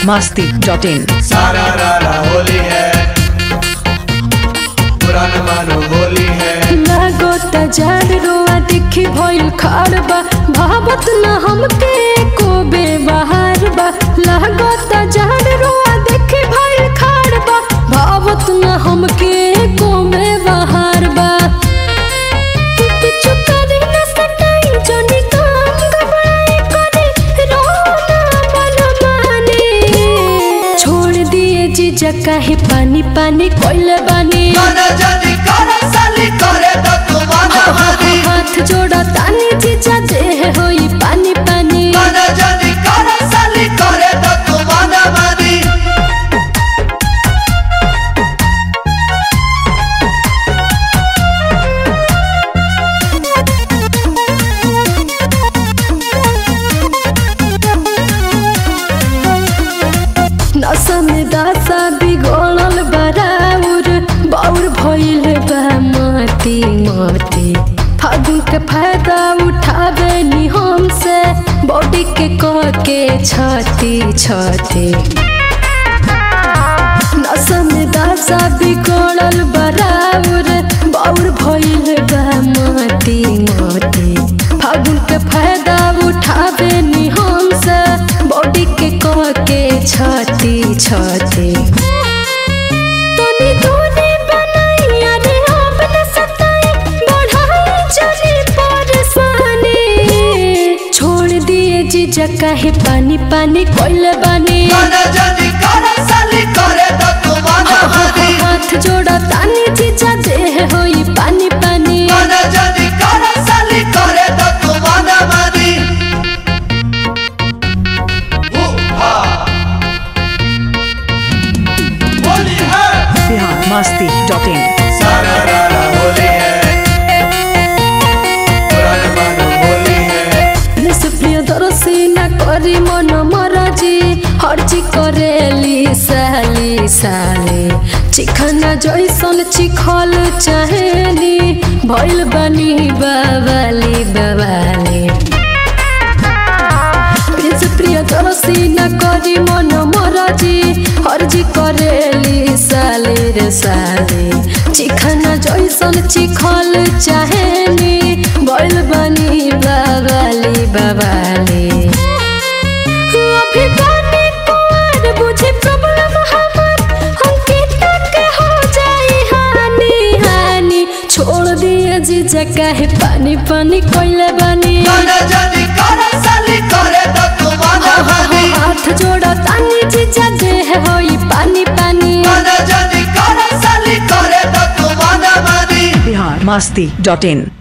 Masti dot in सारा रारा होली है पुराना मानो होली है लागो तजार रोआ देखी भइल खाड़ बा भावत न हमके को बेबहार बा लागो तजार रोआ देखी भइल खाड़ बा भावत न हमके को बेबहार बा किछु करे न सटाई जनी काम घबराए करे रोना मन माने छोड़ दिए जीजा काहे पानी पानी कोइले बानी माना जानी करे साली करे तो तू माना मानी हाथ जोड़ा तानी जीजा देह होई पानी पानी माना जानी करे साली करे तो तू माना मानी नशा में दासा बिगड़ल बराउर बाउर भइल बा माटी माटी फागुन के फायदा उठावे नी हमसे बॉडी के कह के छाती छाती नशा में दासा बिगड़ल बराउर बाउर भइल बा माटी माटी फागुन के फायदा उठावे नी हमसे बॉडी के कह के छाती छाती तनी तूने बनाई अरे आप न सताई बढ़ाई चली परेशानी छोड़ दिए जीजा काहे पानी पानी कोइले बानी माना जानी करे साली करे तो तू माना मानी हाथ जोड़ा तानी जीजा देह होई पानी पानी माना जानी करे साली करे तो तू माना मानी हु, हा। होली है बिहार मस्ती डॉट इन सारा रारा होली है पुराना मानो होली है रस प्रिय दरसी न करी मन मरजी हर्जी करेली साली साली चिखना जैसन चिखल चाहेली भइल बनी बाबाली बाबाली प्रिंस प्रिय दरसी न करी मन मरजी हर्जी करेली साली रे साली चिखना जैसन चिखल चाहेली भइल बनी बाबाली बाबाली अभी बानी कुंवर बुझे प्रॉब्लम हमर हमके तक हो जाई हानि हानि छोड़ दिए जीजा काहे पानी पानी कोइले बानी माना जानी करे साली करे तो तू माना मानी हाथ जोड़ा तानी जीजा देह होई पानी पानी माना जानी करे साली करे तो तू माना मानी बिहार मस्ती डॉट इन